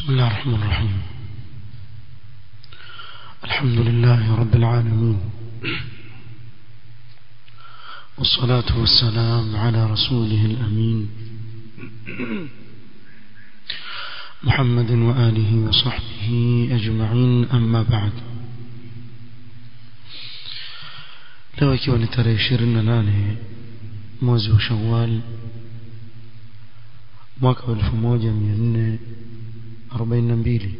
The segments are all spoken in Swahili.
بسم الله الرحمن الرحيم الحمد لله رب العالمين والصلاة والسلام على رسوله الأمين محمد وآله وصحبه أجمعين أما بعد leo ikiwa ni tarehe ishirini na nane mwezi wa shawal mwaka wa elfu moja mia nne arobaini na mbili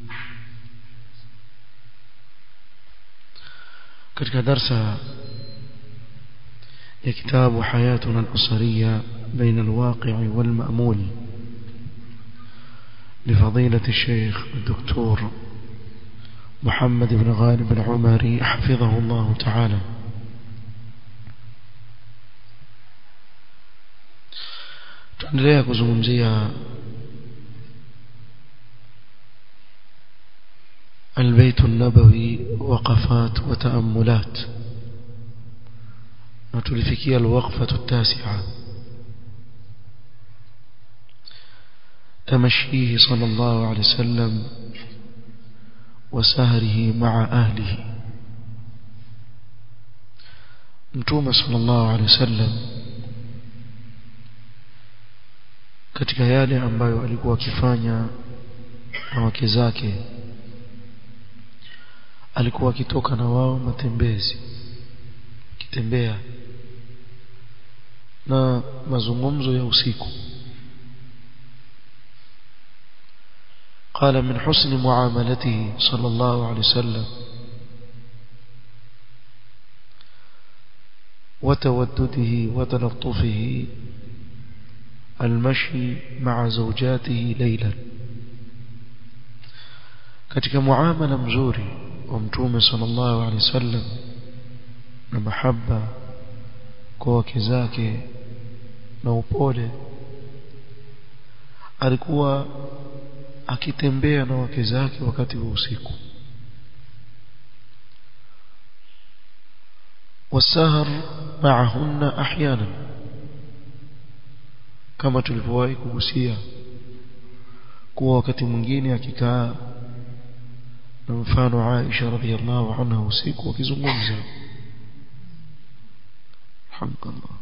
katika darsa ya kitabu hayatuna al-usariya baina al-waqi' wal-ma'mul لفضيلة الشيخ الدكتور محمد بن غالب العمري حفظه الله تعالى tuendelea kuzungumzia البيت النبوي وقفات وتأملات وتلفكي الوقفة التاسعة تمشيه صلى الله عليه وسلم وسهره مع أهله متوم صلى الله عليه وسلم katika yale ambayo alikuwa akifanya na wake zake alikuwa akitoka na wao matembezi kitembea na mazungumzo ya usiku قال من حسن معاملته صلى الله عليه وسلم وتودده وتلطفه المشي مع زوجاته ليلا katika muamala mzuri wa mtume sallallahu alaihi wasallam na mahaba kwa wake zake na upole alikuwa akitembea na wake zake wakati wa usiku wasahar ma'ahunna ahyanan kama tulivyowahi kugusia kuwa wakati mwingine akikaa na mfano Aisha radhiallahu anha usiku wakizungumza alhamdulillah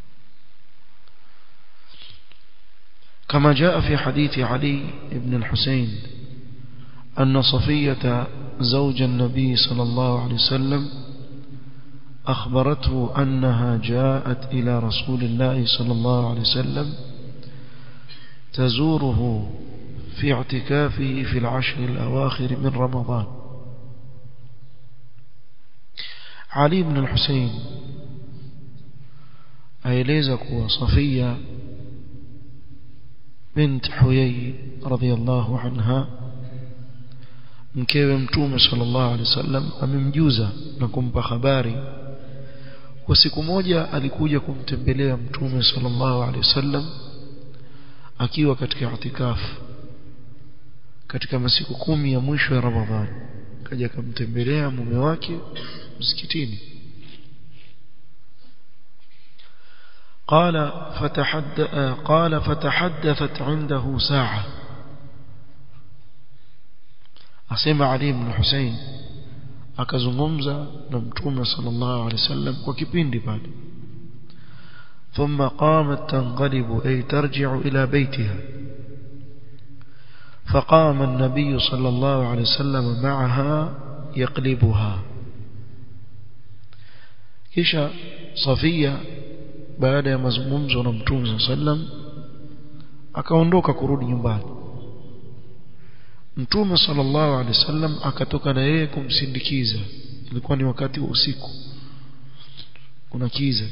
كما جاء في حديث علي بن الحسين أن صفية زوج النبي صلى الله عليه وسلم أخبرته أنها جاءت إلى رسول الله صلى الله عليه وسلم تزوره في اعتكافه في العشر الأواخر من رمضان علي بن الحسين أيليزك وصفية بنت حيي رضي الله عنها mkewe mtume sallallahu alaihi wasallam amemjuza na kumpa habari kwa siku moja alikuja kumtembelea mtume sallallahu alaihi wasallam akiwa katika itikafu katika masiku kumi ya mwisho ya Ramadhani kaja kumtembelea mume wake msikitini قال فتحدث قال فتحدثت عنده ساعه asema Ali ibn Hussein akazungumza na mtume sallallahu alaihi wasallam kwa kipindi pale ثم قامت تنقلب أي ترجع إلى بيتها فقام النبي صلى الله عليه وسلم معها يقلبها kisha Safia baada ya mazungumzo na Mtume sallam akaondoka kurudi nyumbani Mtume sallallahu alaihi wasallam akatoka na yeye kumsindikiza ilikuwa ni wakati wa usiku kuna kiza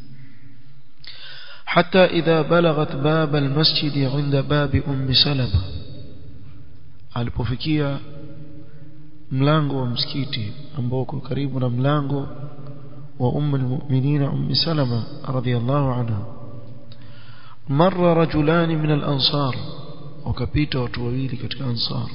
حتى إذا بلغت باب المسجد عند باب أم سلمة alipofikia mlango wa msikiti ambao uko karibu na mlango wa ummu almu'minin ummi salama radhiyallahu anha marra rajulan min al-ansar wakapita watu wawili katika ansar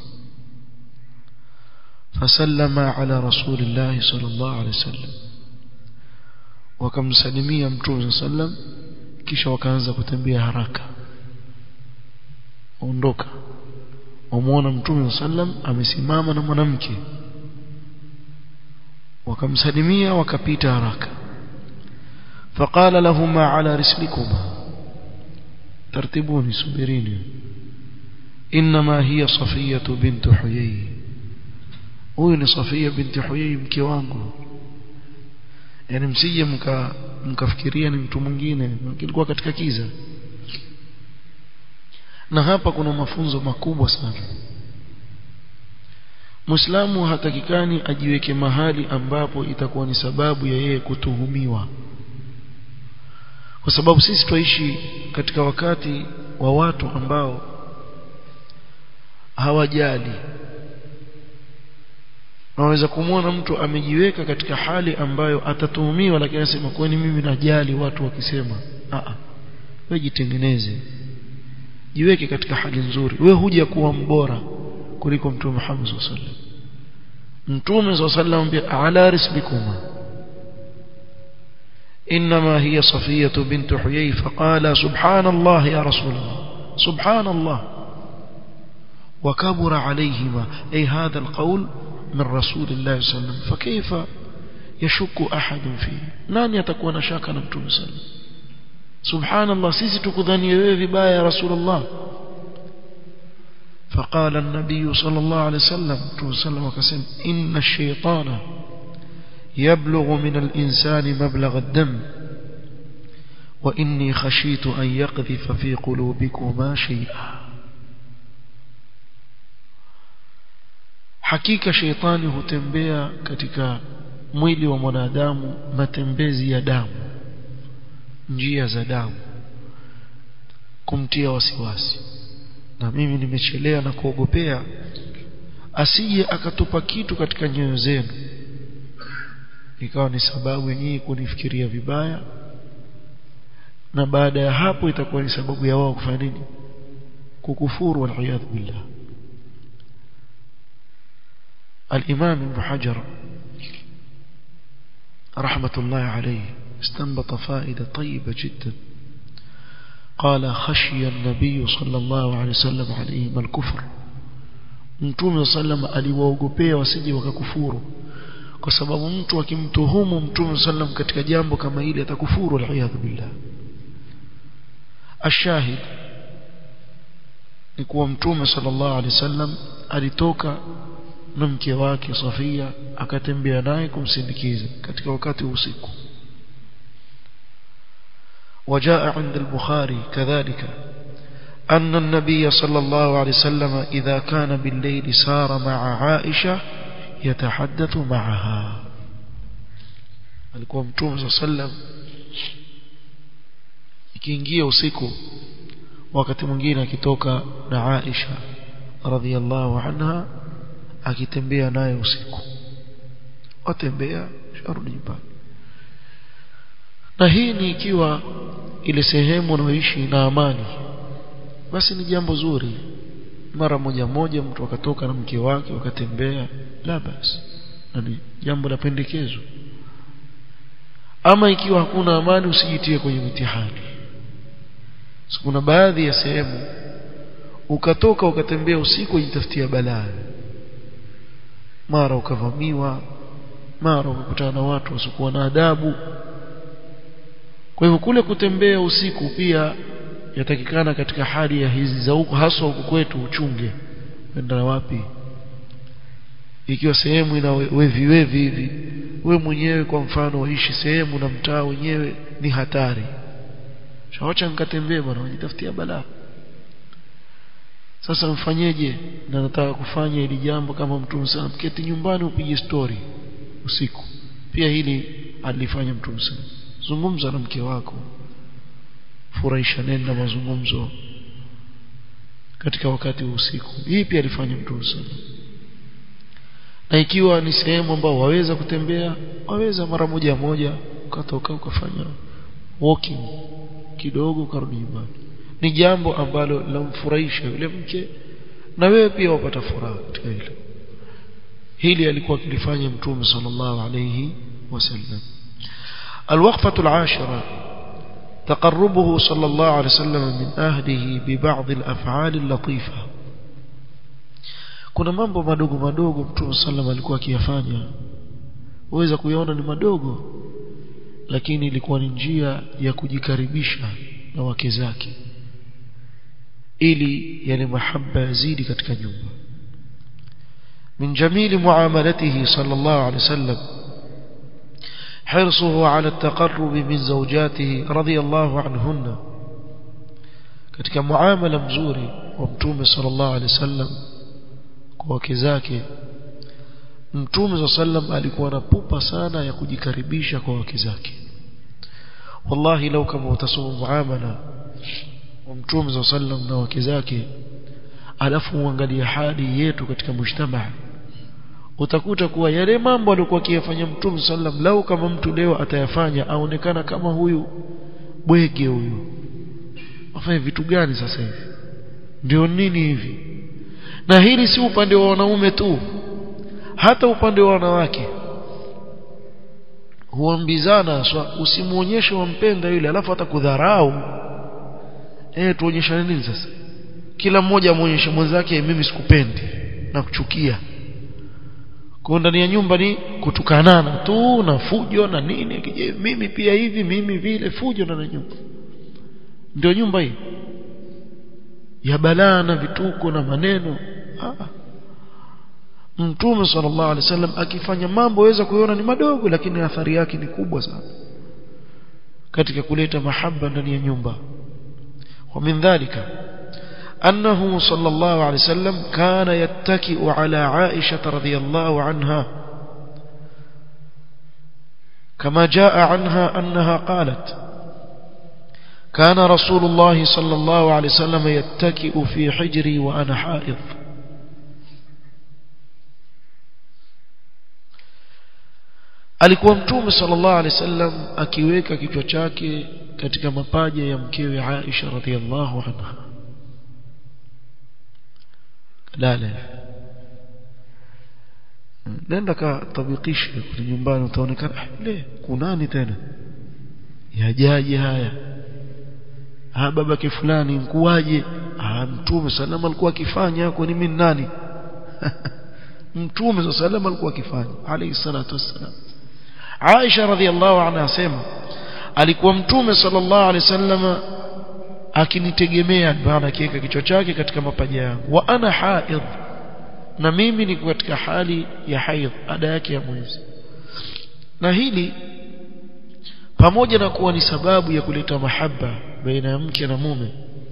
fasallama ala rasulillah sallallahu alayhi wasallam wakamsalimia mtume sallam kisha wakaanza kutembea haraka ondoka wamuona mtume sallam amesimama na mwanamke wakamsalimia wakapita haraka فقال لهما على رسلكما ترتبوني سبريني إنما هي صفية بنت حيي huyu ni Safia binti Huyai mke wangu yani msije mka mkafikiria ni mtu mwingine kilikuwa katika kiza na hapa kuna mafunzo makubwa sana Muislamu hatakikani ajiweke mahali ambapo itakuwa ni sababu ya yeye kutuhumiwa kwa sababu sisi twaishi katika wakati wa watu ambao hawajali naweza kumwona mtu amejiweka katika hali ambayo atatuhumiwa lakini anasema kwani mimi najali watu wakisema a wewe jitengeneze jiweke katika hali nzuri wewe huja kuwa mbora kuliko mtume Muhammad sallallahu alaihi wasallam mtume sallallahu alaihi wasallam ala risbikuma انما هي صفيه بنت حيي فقال سبحان الله يا رسول الله سبحان الله وكبر عليهما اي هذا القول من رسول الله صلى الله عليه وسلم فكيف يشك احد فيه nani atakuwa na shaka na mtume sallallahu subhanallah sisi tukudhania wewe vibaya ya rasulullah فقال النبي صلى الله عليه وسلم وسلم وكسم إن الشيطان يبلغ من الإنسان مبلغ الدم وإني خشيت أن يقذف في قلوبكما شيئا hakika sheitani hutembea katika mwili wa mwanadamu matembezi ya damu njia za damu kumtia wasiwasi na mimi nimechelea na kuogopea asije akatupa kitu katika nyoyo zenu ikawa ni sababu yenyewe kunifikiria vibaya na baada ya hapo itakuwa ni sababu ya wao kufanya nini kukufuru wal billah الإمام ابن حجر رحمة الله عليه استنبط فائدة طيبة جدا قال خشي النبي صلى الله عليه وسلم عليهم الكفر mtume sallam aliwaogopea wasije wakakufuru kwa sababu mtu akimtuhumu mtume sallam katika jambo kama hili atakufuru aliyadhu billah ashahid ni kuwa mtume sallallahu alaihi wasallam alitoka na mke wake Safia akatembea naye kumsindikiza katika wakati wa usiku وجاء عند البخاري كذلك أن النبي صلى الله عليه وسلم إذا كان بالليل سار مع عائشة يتحدث معها alikuwa mtume صلى الله عليه وسلم ikiingia usiku wakati mwingine akitoka na Aisha radhiallahu anha akitembea naye usiku watembea sharudi nyumbani na hii ni ikiwa ile sehemu unaoishi na amani basi ni jambo zuri mara moja moja mtu akatoka na mke wake wakatembea la basi na ni jambo la pendekezo ama ikiwa hakuna amani usijitie kwenye mitihani so, kuna baadhi ya sehemu ukatoka ukatembea usiku ujitafutia balaa mara ukavamiwa mara ukakutana na watu wasiokuwa na adabu kwa hivyo kule kutembea usiku pia yatakikana katika hali ya hizi za huku haswa huku kwetu uchunge kwenda na wapi ikiwa sehemu ina wevi wevi hivi we mwenyewe kwa mfano waishi sehemu na mtaa wenyewe ni hatari shawacha nikatembee bwana wajitafutia balaa sasa mfanyeje na nataka kufanya hili jambo kama mtume sana mketi nyumbani upige story usiku pia hili alifanya mtume sana zungumza na mke wako furahisha nenda mazungumzo katika wakati wa usiku hii pia alifanya mtume sana na ikiwa ni sehemu ambao waweza kutembea waweza mara moja moja ukatoka ukafanya walking kidogo ukarudi nyumbani ni jambo ambalo lamfurahisha yule mke na wewe pia wapata furaha katika hilo hili alikuwa akilifanya mtume sallallahu alayhi wasallam الوقفة العاشرة تقربه صلى الله عليه وسلم من أهله ببعض الأفعال اللطيفة kuna mambo madogo madogo mtume sallam alikuwa akiyafanya uweza kuyaona ni madogo lakini ilikuwa ni njia ya kujikaribisha na wake zake ili yale mahaba yazidi katika nyumba من جميل معاملته صلى الله عليه وسلم حرصه على التقرب من زوجاته رضي الله عنهن katika muamala mzuri wa mtume sallallahu alaihi wasallam kwa wake zake mtume sallam alikuwa na pupa sana ya kujikaribisha kwa wake zake wallahi lau kama utasoma muamala wa mtume sallam na wake zake alafu uangalie hali yetu katika mujtamaa utakuta kuwa yale mambo alikuwa akiyafanya mtume sallam lau kama mtu leo atayafanya aonekana kama huyu bwege huyu afanye vitu gani sasa hivi ndio nini hivi na hili si upande wa wanaume tu hata upande wa wanawake huambizana so, usimuonyeshe wampenda yule alafu atakudharau eh tuonyeshane nini sasa kila mmoja amuonyeshe mwenzake mimi sikupendi na kuchukia kwa ndani ya nyumba ni kutukanana tu na fujo na nini kije mimi pia hivi mimi vile fujo ndani ya nyumba ndio nyumba hii ya balaa na vituko na maneno ah. Mtume sallallahu alaihi wasallam akifanya mambo waweza kuiona ni madogo lakini athari yake ni kubwa sana katika kuleta mahaba ndani ya nyumba wa min dhalika أنه صلى الله عليه وسلم كان يتكئ على عائشة رضي الله عنها كما جاء عنها أنها قالت كان رسول الله صلى الله عليه وسلم يتكئ في حجري وأنا حائض alikuwa mtume sallallahu alaihi wasallam akiweka kichwa chake katika mapaja ya mkewe Aisha radhiallahu anha lala nenda katabikishe kule nyumbani utaonekana le kunani tena yajaje haya ah babake fulani nkuwaje ah mtume salama alikuwa akifanya kwa nini nani mtume salama alikuwa akifanya alayhi salatu wassalam Aisha radhiallahu anha asema alikuwa mtume sallallahu alaihi wasallam akinitegemea maana akiweka kichwa chake katika mapaja yangu wa ana haidh na mimi niko katika hali ya haidh ada yake ya mwezi na hili pamoja na kuwa ni sababu ya kuleta mahaba baina ya mke na mume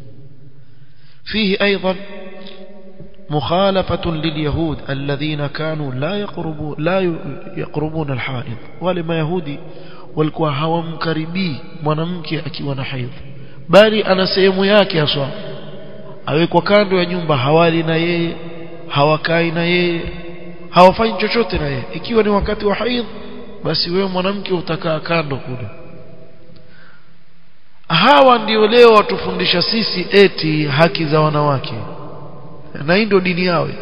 فيه أيضا مخالفة لليهود الذين كانوا لا يقربون لا يقربون الحائض ولما يهودي walikuwa hawamkaribii mwanamke akiwa na haidh bali ana sehemu yake haswa awekwa kando ya nyumba hawali na yeye hawakai na yeye hawafanyi chochote na yeye ikiwa ni wakati wa haidh basi wewe mwanamke utakaa kando kule hawa ndio leo watufundisha sisi eti haki za wanawake na hii ndio dini yao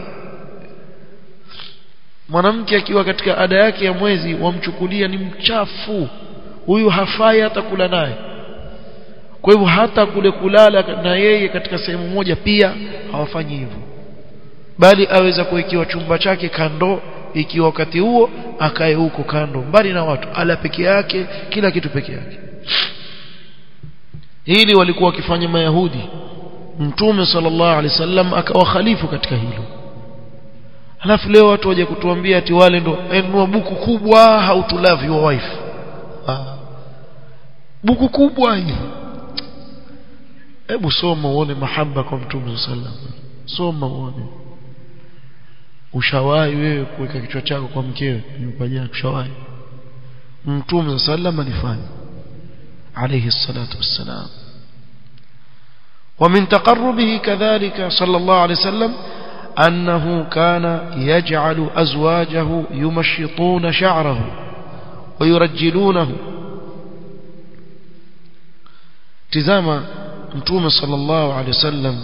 mwanamke akiwa katika ada yake ya mwezi wamchukulia ni mchafu huyu hafai hata kula naye kwa hivyo hata kule kulala na yeye katika sehemu moja pia hawafanyi hivyo bali aweza kuwekewa chumba chake kando ikiwa wakati huo akae huko kando mbali na watu ala peke yake kila kitu peke yake hili walikuwa wakifanya mayahudi mtume sallallahu alaihi wasallam akawa khalifu katika hilo halafu leo watu waje kutuambia ati wale ndo enua buku kubwa how to love your wife ah. buku kubwa hili hebu soma uone mahaba kwa mtume sallam soma uone ushawahi wewe kuweka kichwa chako kwa mkewe nyumbani ushawahi mtume sallam alifanya alayhi salatu wassalam ومن تقربه كذلك صلى الله عليه وسلم أنه كان يجعل أزواجه يمشطون شعره ويرجلونه تزام متوم صلى الله عليه وسلم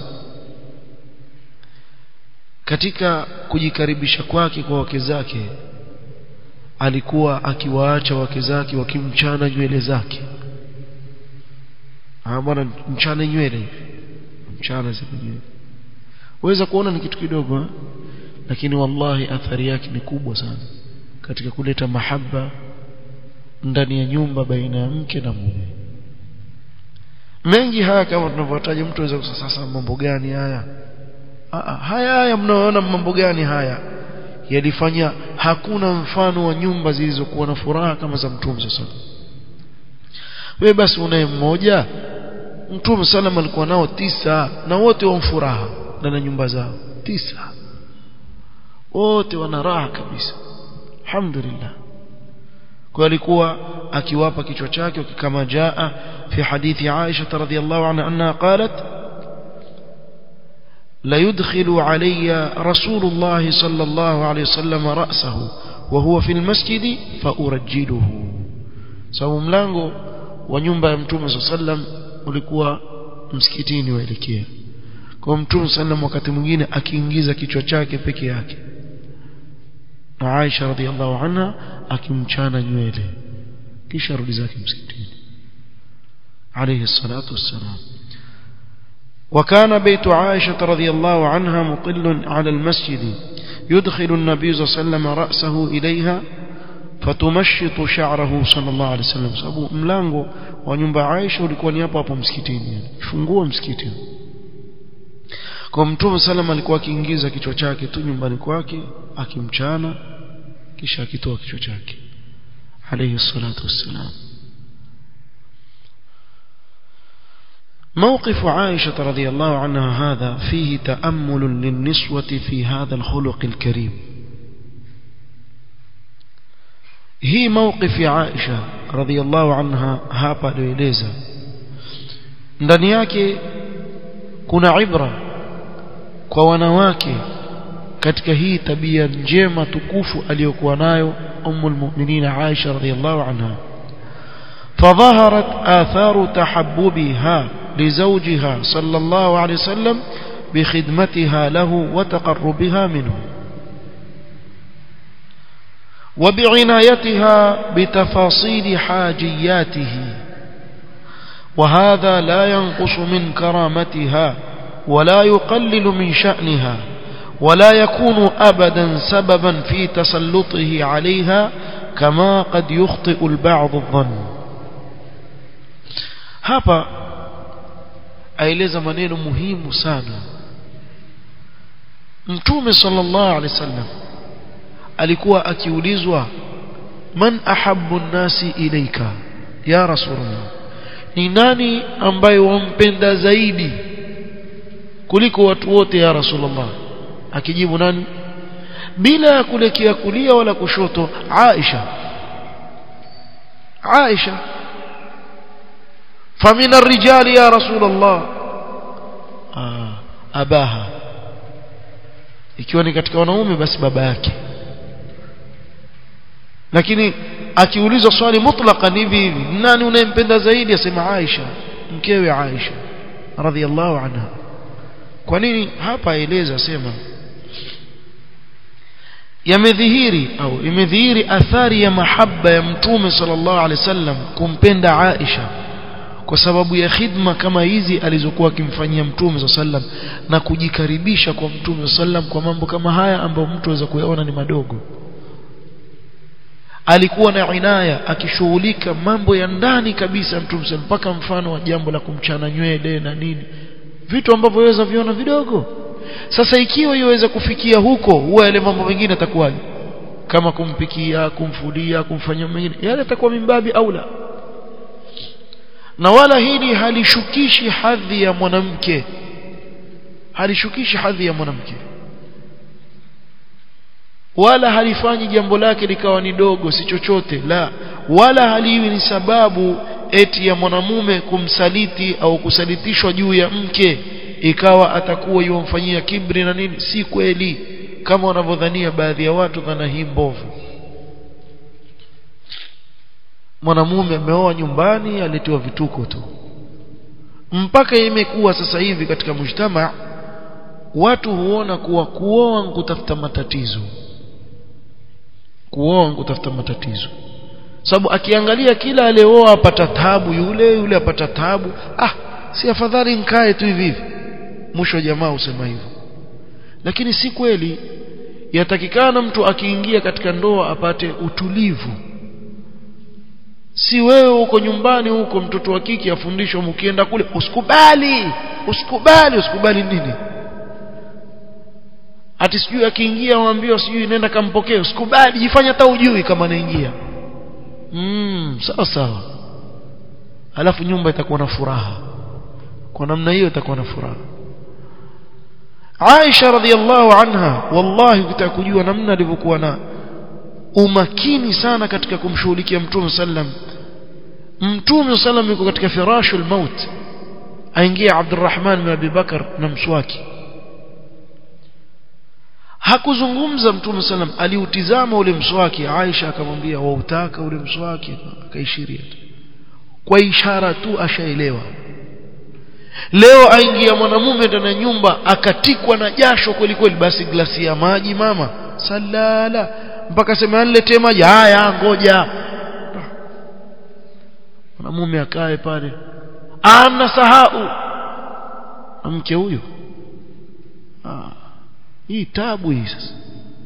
katika kujikaribisha kwake kwa wake zake alikuwa akiwaacha wake zake wakimchana nywele zake ah bwana mchane nywele hivi mchana zile nywele waweza kuona ni kitu kidogo lakini wallahi athari yake ni kubwa sana katika kuleta mahaba ndani ya nyumba baina ya mke na mume mengi haya kama tunavyotaja mtu aweza kusema sasa mambo gani haya Aa, haya haya mnaoona mambo gani haya yalifanya hakuna mfano wa nyumba zilizokuwa na furaha kama za mtume sasa wewe basi unaye mmoja mtume sallam alikuwa nao tisa na wote wa furaha ndani ya nyumba zao tisa wote wana raha kabisa alhamdulillah kwa alikuwa akiwapa kichwa chake kama jaa fi hadithi Aisha radhiyallahu anha anna qalat la yudkhilu alayya rasulullah sallallahu alayhi wasallam ra'sahu wa huwa fi almasjid fa urajjiluhu sababu mlango wa nyumba ya mtume sallam ulikuwa msikitini waelekea kwa mtume sallam wakati mwingine akiingiza kichwa chake peke yake na Aisha radhiallahu anha akimchana nywele kisha rudi zake msikitini alayhi salatu wassalam وكان بيت عائشة رضي الله عنها مطل على المسجد يدخل النبي صلى الله عليه وسلم رأسه إليها فتمشط شعره صلى الله عليه وسلم sababu mlango wa nyumba Aisha ulikuwa ni hapo hapo msikitini fungua msikiti kwa mtume sallam alikuwa akiingiza kichwa chake tu nyumbani kwake akimchana kisha akitoa kichwa chake alayhi salatu wassalam موقف عائشة رضي الله عنها هذا فيه تأمل للنسوة في هذا الخلق الكريم هي موقف عائشة رضي الله عنها hapa alieleza ndani yake kuna ibra kwa wanawake katika hii tabia njema tukufu aliyokuwa nayo ummu almu'minin Aisha radhiyallahu anha فظهرت آثار تحببها لزوجها صلى الله عليه وسلم بخدمتها له وتقربها منه وبعنايتها بتفاصيل حاجياته وهذا لا ينقص من كرامتها ولا يقلل من شأنها ولا يكون أبدا سببا في تسلطه عليها كما قد يخطئ البعض الظن hapa aeleza maneno muhimu sana mtume sallallahu alaihi wasallam alikuwa akiulizwa man ahabbu nasi ilaika ya rasulullah ni nani ambaye wampenda zaidi kuliko watu wote ya rasulullah akijibu nani bila ya kulekea kulia wala kushoto Aisha Aisha فمن الرجال يا رسول الله آه أباها ikiwa ni katika wanaume basi baba yake lakini akiulizwa swali mutlaqan hivi hivi nani unayempenda zaidi asema Aisha mkewe Aisha radhiallahu anha kwa nini hapa aeleza sema yamedhihiri au imedhihiri athari ya mahaba ya mtume sallallahu alaihi wasallam kumpenda Aisha kwa sababu ya khidma kama hizi alizokuwa akimfanyia mtume sallam na kujikaribisha kwa mtume sallam kwa mambo kama haya ambayo mtu aweza kuyaona ni madogo alikuwa na inaya akishughulika mambo ya ndani kabisa mtume sallam mpaka mfano wa jambo la kumchana nywele na nini vitu ambavyo waweza viona vidogo sasa ikiwa iweza kufikia huko huwa yale mambo mengine atakuwaje kama kumpikia kumfulia kumfanyia mengine yale atakuwa mimbabi aula na wala hili halishukishi hadhi ya mwanamke halishukishi hadhi ya mwanamke wala halifanyi jambo lake likawa ni dogo si chochote la wala haliwi ni sababu eti ya mwanamume kumsaliti au kusalitishwa juu ya mke ikawa atakuwa yomfanyia kibri na nini si kweli kama wanavyodhania baadhi ya watu dhana hii mbovu mwanamume ameoa nyumbani aletiwa vituko tu mpaka imekuwa sasa hivi katika mujtama watu huona kuwa kuoa kutafuta matatizo kuoa kutafuta matatizo sababu akiangalia kila alioa apata tabu yule yule apata tabu ah si afadhali nkae tu hivi hivi mwisho jamaa usema hivyo lakini si kweli yatakikana mtu akiingia katika ndoa apate utulivu si wewe uko nyumbani huko mtoto wa kike afundishwa mkienda kule usikubali usikubali usikubali nini ati sijui akiingia waambiwa sijui nenda kampokee usikubali jifanya hata ujui kama anaingia mm, sawa sawa alafu nyumba itakuwa na furaha kwa namna hiyo itakuwa na furaha Aisha radhiallahu anha wallahi ukitaka kujua namna alivyokuwa na umakini sana katika kumshughulikia Mtume sallam Mtume sallam yuko katika firashul maut aingia Abdurrahman bin Abi Bakar na mswaki hakuzungumza Mtume sallam aliutizama ule mswaki Aisha akamwambia wautaka ule mswaki akaishiria kwa ishara tu ashaelewa leo aingia mwanamume ndani ya nyumba akatikwa na jasho kweli kweli basi glasi ya maji mama salala mpaka sema niletee maji haya ngoja mwanamume akae pale ana sahau mke huyo ah, hii tabu hii sasa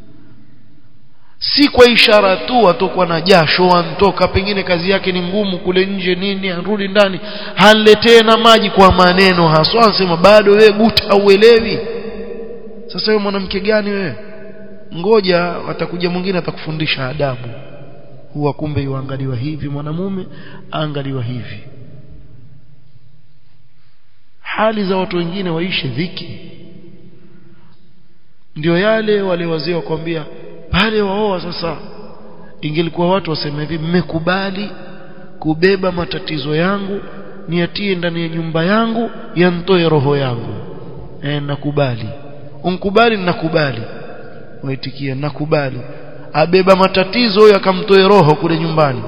si kwa ishara tu atokwa na jasho antoka pengine kazi yake ni ngumu kule nje nini arudi ndani hanletee na maji kwa maneno haswa anasema bado wewe guta uelewi sasa wewe mwanamke gani wewe ngoja atakuja mwingine atakufundisha adabu huwa kumbe yuangaliwa hivi mwanamume angaliwa hivi hali za watu wengine waishe dhiki ndio yale wale wazee wakwambia pale waoa sasa ingelikuwa watu waseme hivi mmekubali kubeba matatizo yangu niatie ndani ya nyumba yangu yantoe roho yangu e, nakubali unkubali nakubali waitikia nakubali abeba matatizo huyo akamtoe roho kule nyumbani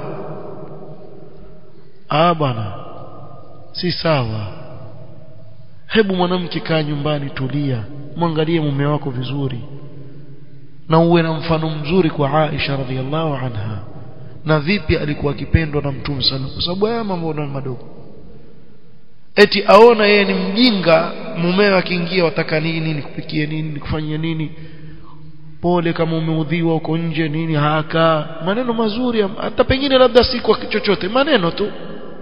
ah bwana si sawa hebu mwanamke kaa nyumbani tulia mwangalie mume wako vizuri na uwe na mfano mzuri kwa Aisha radhiallahu anha na vipi alikuwa akipendwa na Mtume sana kwa sababu haya mambo ni madogo eti aona yeye ni mjinga mumewe akiingia wataka nini nikupikie nini nikufanyie nini pole kama umeudhiwa uko nje nini haka maneno mazuri hata pengine labda si kwa chochote maneno tu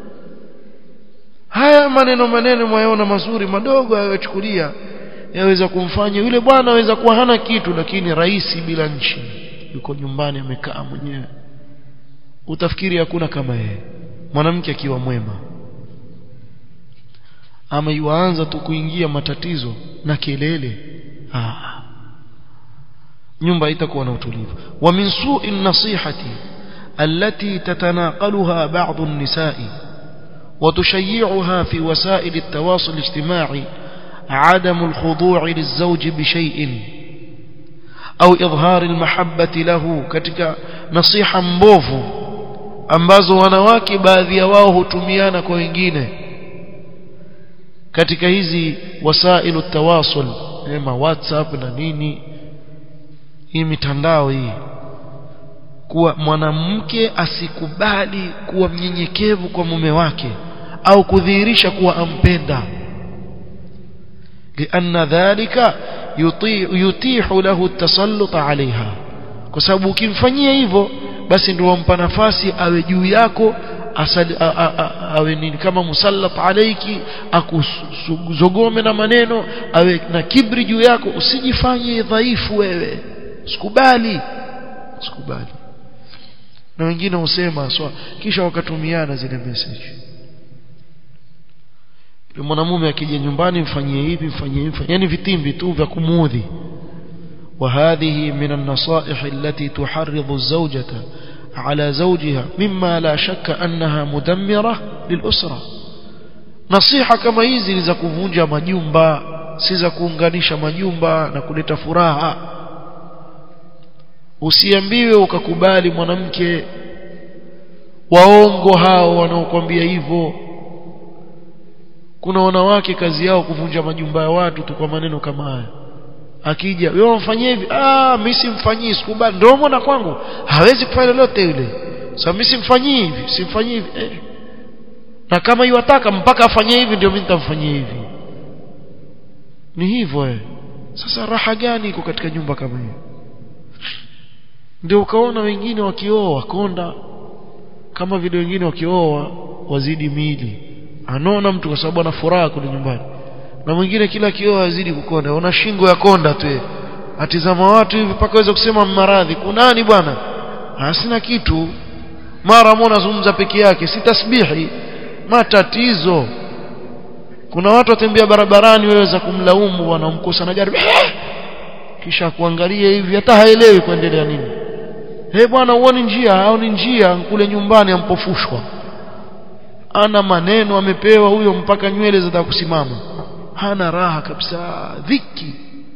haya maneno maneno mwayaona mazuri madogo ayachukulia yaweza kumfanya yule bwana aweza kuwa hana kitu lakini rais bila nchi yuko nyumbani amekaa mwenyewe utafikiri hakuna kama yeye mwanamke akiwa mwema ama yuanza tu kuingia matatizo na kelele ah nyumba itakuwa na utulivu wa min su'i nasihati التي تتناقلها بعض النساء وتشيعها في وسائل التواصل الاجتماعي عدم الخضوع للزوج بشيء أو إظهار المحبة له katika nasiha mbovu ambazo wanawake baadhi ya wao hutumiana kwa wengine katika hizi wasailu tawasul ema whatsapp na nini hii mitandao hii kuwa mwanamke asikubali kuwa mnyenyekevu kwa mume wake au kudhihirisha kuwa ampenda لأن ذلك يطيع يتيح له التسلط عليها kwa sababu ukimfanyia hivyo basi ndio wampa nafasi awe juu yako asali, a, a, a, awe nini kama musallat alaiki akuzogome na maneno awe na kibri juu yako usijifanye dhaifu wewe usikubali usikubali na wengine husema so, kisha wakatumiana zile message mwanamume akija nyumbani mfanyie hivi mfanyie hivi yani vitimbi tu vya kumuudhi وهذه من النصائح التي تحرض الزوجة على زوجها مما لا شك أنها مدمرة للأسرة نصيحة كما hizi ni za kuvunja majumba si za kuunganisha majumba na kuleta furaha usiambiwe ukakubali mwanamke waongo hao wanaokuambia hivyo kuna wanawake kazi yao kuvunja majumba ya watu tu kwa maneno kama haya akija wewe umfanyie hivi ah mimi simfanyii sikubali ndio mbona kwangu hawezi kufanya lolote yule sasa mimi simfanyii hivi simfanyii hivi eh. na kama yuwataka mpaka afanye hivi ndio mimi nitamfanyia hivi ni hivyo eh sasa raha gani iko katika nyumba kama hiyo ndio ukaona wengine wakioa wakonda kama vile wengine wakioa wazidi miili anaona mtu kwa sababu ana furaha kule nyumbani na mwingine kila kioa azidi kukonda una shingo ya konda tu atizama watu hivi mpaka waweza kusema maradhi kunani bwana hasina kitu mara mona zungumza peke yake si tasbihi matatizo kuna watu watembea barabarani waweza kumlaumu wanamkosa na gari kisha kuangalia hivi hata haelewi kuendelea nini he bwana uone njia au ni njia kule nyumbani ampofushwa ana maneno amepewa huyo mpaka nywele za kusimama hana raha kabisa dhiki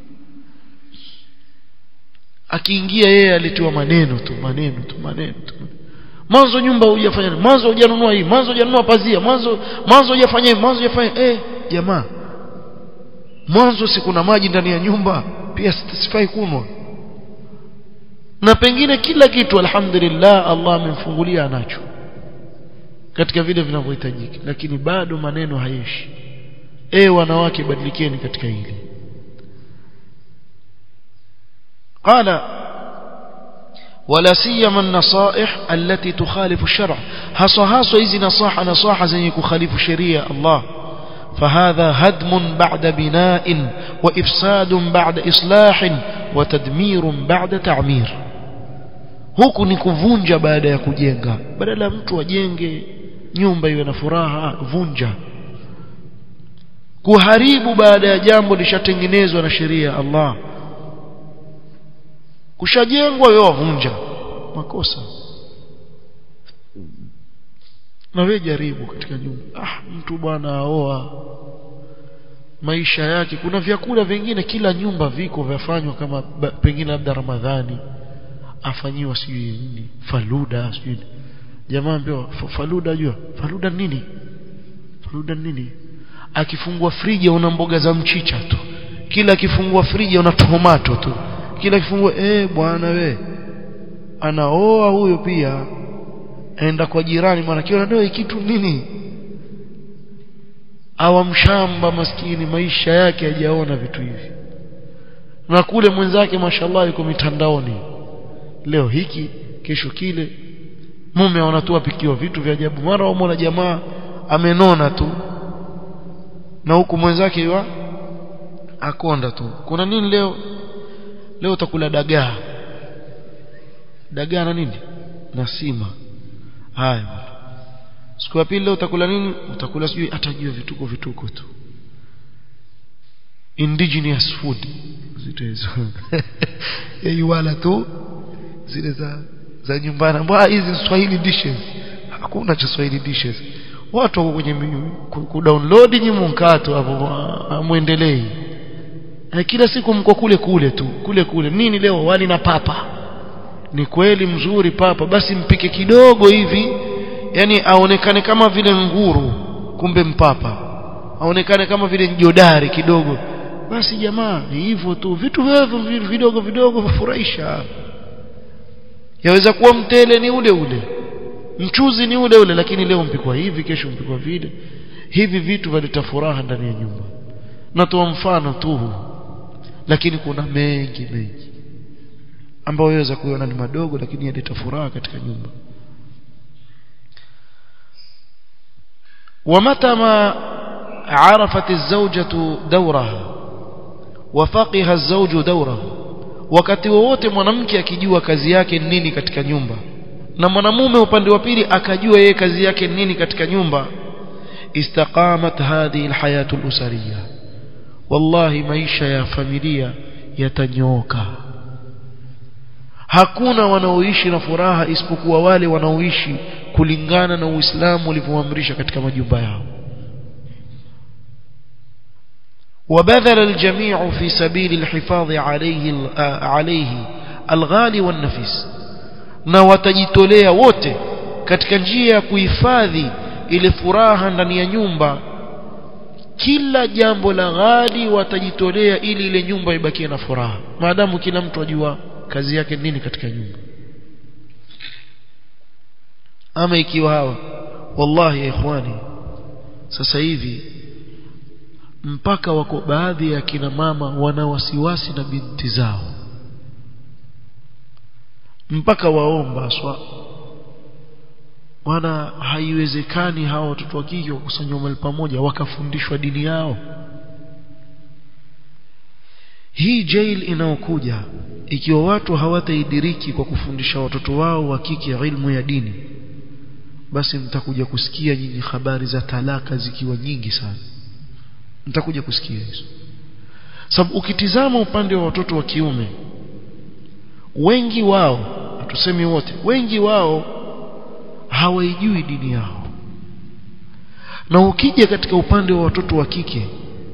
akiingia yeye alitiwa maneno tu maneno tu maneno tu mwanzo nyumba hujafanya mwanzo hujanunua hii mwanzo hujanunua pazia mwanzo mwanzo hujafanya mwanzo hujafanya eh jamaa mwanzo si kuna maji ndani ya nyumba pia sifai kunwa na pengine kila kitu alhamdulillah Allah amemfungulia anacho katika vile vinavyohitajika lakini bado maneno haishi eh wanawake badilikeni katika hili قال ولا سيما النصائح التي تخالف الشرع haswa haswa hizi nasaha nasaha zenye kukhalifu sheria Allah فهذا هدم بعد بناء وإفساد بعد إصلاح وتدمير بعد تعمير huku ni kuvunja baada ya kujenga badala mtu ajenge nyumba iwe na furaha vunja kuharibu baada ya jambo lishatengenezwa na sheria ya Allah kushajengwa wewe wavunja makosa na wewe jaribu katika nyumba ah mtu bwana aoa maisha yake kuna vyakula vingine kila nyumba viko vyafanywa kama pengine labda Ramadhani afanyiwa sijui nini faluda sijui jamaa ambiwa faluda jua faluda nini faluda nini akifungua friji una mboga za mchicha tu kila akifungua friji una tomato tu kila akifungua eh bwana we anaoa huyo pia aenda kwa jirani maana kiona ndio kitu nini awamshamba maskini maisha yake hajaona vitu hivi na kule mwenzake mashallah yuko mitandaoni leo hiki kesho kile mume wanatoa pikiwa vitu vya ajabu mara wamuona jamaa amenona tu na huku mwenzake ywa akonda tu kuna nini leo leo utakula dagaa dagaa na nini na sima haya siku ya pili leo utakula nini utakula sijui atajua vituko vituko tu indigenous food zito hizo yeye wala tu zile za za nyumbani mbona hizi Swahili dishes hakuna cha Swahili dishes watu wako kwenye kudownload nyinyi mkato hapo muendelee kila siku mko kule kule tu kule kule nini leo wali na papa ni kweli mzuri papa basi mpike kidogo hivi yani aonekane kama vile nguru kumbe mpapa aonekane kama vile jodari kidogo basi jamaa hivyo tu vitu hivyo vidogo vidogo vifurahisha yaweza kuwa mtele ni ule ule mchuzi ni ule ule lakini leo mpikwa hivi kesho mpikwa vile hivi vitu valeta furaha ndani ya nyumba natoa mfano tu lakini kuna mengi mengi ambayo waweza kuona ni madogo lakini yaleta furaha katika nyumba ومتى ما عرفت الزوجة دورها وفقها الزوج دوره wakati wowote mwanamke akijua kazi yake nini katika nyumba na mwanamume upande wa pili akajua yeye kazi yake nini katika nyumba istaqamat hadhihi alhayatu alusariya wallahi maisha ya familia yatanyooka hakuna wanaoishi na furaha isipokuwa wale wanaoishi kulingana na Uislamu ulivyoamrisha katika majumba yao وبذل الجميع في سبيل الحفاظ عليه عليه الغالي والنفيس na watajitolea wote katika njia ya kuhifadhi ile furaha ndani ya nyumba kila jambo la ghali watajitolea ili ile nyumba ibakie na furaha maadamu kila mtu ajua kazi yake nini katika nyumba ama ikiwa hawa wallahi ya ikhwani sasa hivi mpaka wako baadhi ya kina mama wana wasiwasi na binti zao mpaka waomba swa maana haiwezekani hawa watoto wa kike wakusanywa mahali pamoja wakafundishwa dini yao hii jail inayokuja ikiwa watu hawataidiriki kwa kufundisha watoto wao wa kike ilmu ya dini basi mtakuja kusikia nyinyi habari za talaka zikiwa nyingi sana mtakuja kusikia hizo sababu ukitizama upande wa watoto wa kiume wengi wao tusemi wote wengi wao hawaijui dini yao na ukija katika upande wa watoto wa kike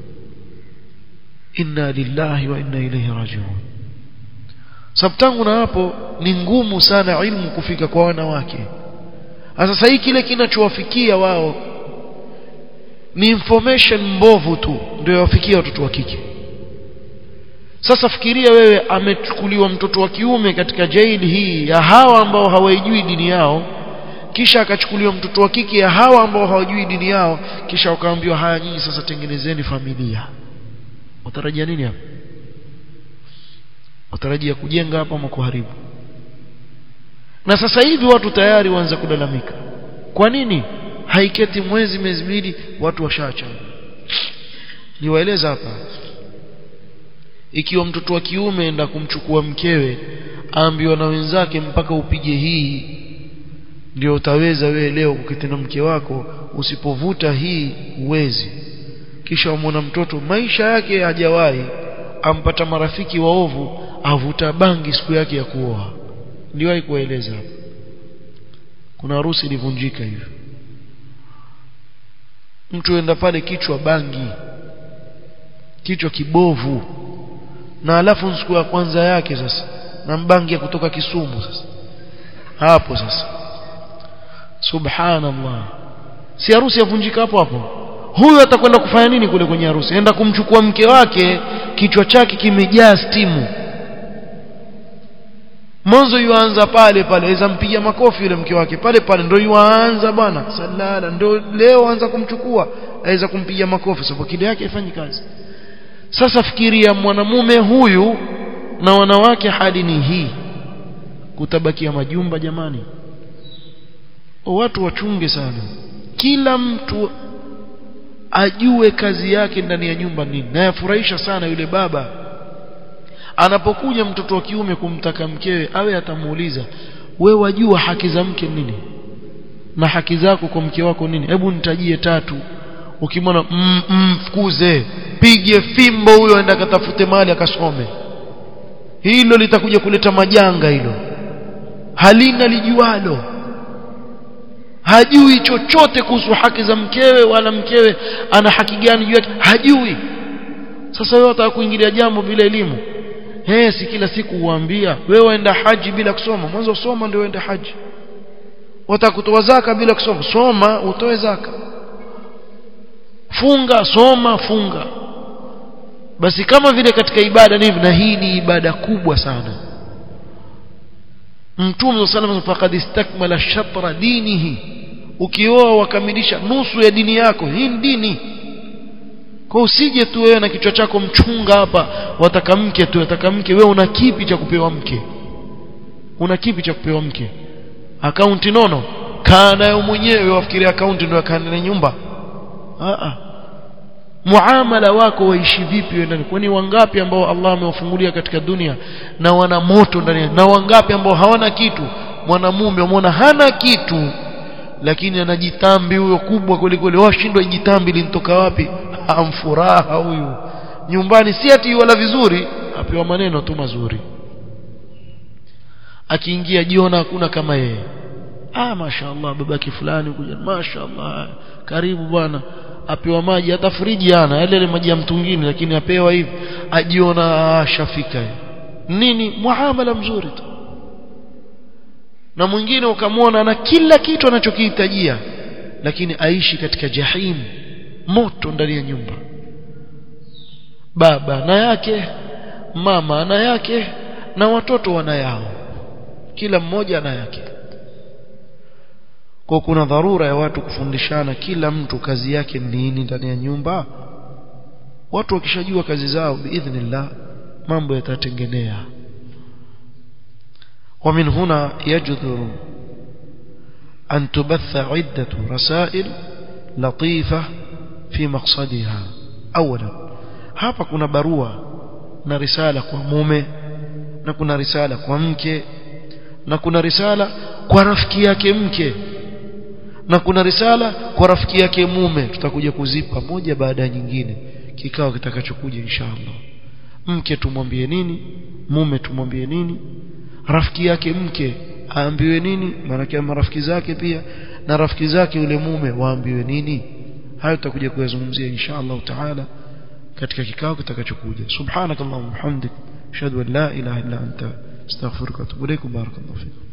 inna lillahi wa inna ilayhi rajiun sababu tangu na hapo ni ngumu sana ilmu kufika kwa wanawake sasa hii kile kinachowafikia wao ni information mbovu tu ndio yawafikia watoto wa kike sasa fikiria wewe amechukuliwa mtoto wa kiume katika jaili hii ya hawa ambao hawaijui dini yao kisha akachukuliwa mtoto wa kike ya hawa ambao hawajui dini yao kisha wakaambiwa haya nyinyi sasa tengenezeni familia watarajia nini hapa watarajia kujenga hapa ama kuharibu na sasa hivi watu tayari waanza kulalamika kwa nini haiketi mwezi miezi miwili watu washaacha niwaeleza hapa ikiwa mtoto wa kiume enda kumchukua mkewe aambiwa na wenzake mpaka upige hii ndio utaweza wewe leo kuketi na mke wako usipovuta hii uwezi kisha umwona mtoto maisha yake hajawahi ampata marafiki waovu avuta bangi siku yake ya kuoa niliwahi kueleza hapa kuna harusi ilivunjika hivyo mtu enda pale kichwa bangi kichwa kibovu na alafu siku ya kwanza yake sasa na mbangi ya kutoka Kisumu sasa hapo sasa subhanallah si harusi yavunjika hapo hapo huyu atakwenda kufanya nini kule kwenye harusi enda kumchukua mke wake kichwa chake kimejaa stimu mwanzo yuanza pale pale aweza mpiga makofi yule mke wake pale pale ndio yuanza bwana salala ndio leo anza kumchukua aweza kumpiga makofi sababu kile yake haifanyi kazi sasa fikiria mwanamume huyu na wanawake hali ni hii kutabakia majumba jamani o watu wachunge sana kila mtu ajue kazi yake ndani ya nyumba nini na yafurahisha sana yule baba anapokuja mtoto wa kiume kumtaka mkewe awe atamuuliza we wajua haki za mke nini na haki zako kwa mke wako nini hebu nitajie tatu ukimwona mfukuze mm, mm, pige fimbo huyo aenda akatafute mali akasome hilo litakuja kuleta majanga hilo halina lijualo hajui chochote kuhusu haki za mkewe wala mkewe ana haki gani juu yake hajui sasa wewe unataka kuingilia jambo bila elimu eh si kila siku uambia wewe waenda haji bila kusoma mwanzo soma ndio uende haji wataka kutoa zaka bila kusoma soma utoe zaka funga soma funga basi kama vile katika ibada ni hivi na hii ni ibada kubwa sana mtume sallallahu faqad istakmala shatra dinihi ukioa wakamilisha nusu ya dini yako hii ni dini kwa usije tu wewe na kichwa chako mchunga hapa wataka mke tu wataka mke wewe una kipi cha kupewa mke una kipi cha kupewa mke akaunti nono kaa nayo mwenyewe wafikiria akaunti ndio akaandaa nyumba a a muamala wako waishi vipi wewe ndani kwani wangapi ambao Allah amewafungulia katika dunia na wana moto ndani na wangapi ambao hawana kitu mwanamume umeona hana kitu lakini anajitambi huyo kubwa kweli kweli washindwa jitambi linitoka wapi amfuraha huyu nyumbani si ati wala vizuri apewa maneno tu mazuri akiingia jiona hakuna kama yeye ah mashaallah babaki fulani kuja mashaallah karibu bwana apewa maji hata friji ana yale ile maji ya mtungini lakini apewa hivi ajiona shafika nini muamala mzuri tu na mwingine ukamwona na kila kitu anachokihitajia lakini aishi katika jahim moto ndani ya nyumba baba na yake mama na yake na watoto wana yao kila mmoja ana yake kwa kuna dharura ya watu kufundishana kila mtu kazi yake nini ndani ya nyumba watu wakishajua kazi zao biidhnillah mambo yatatengenea ومن هنا يجدر أن تبث عدة رسائل لطيفة في مقصدها أولا hapa kuna barua na risala kwa mume na kuna risala kwa mke na kuna risala kwa rafiki yake mke na kuna risala kwa rafiki yake mume tutakuja kuzipa moja baada ya nyingine kikao kitakachokuja inshallah mke tumwambie nini mume tumwambie nini rafiki yake mke aambiwe nini maana marafiki zake pia na rafiki zake yule mume waambiwe nini hayo tutakuja kuyazungumzia inshallah taala katika kikao kitakachokuja subhanakallahumma hamdik ashhadu an la ilaha illa anta astaghfiruka wa atubu ilaik barakallahu fiik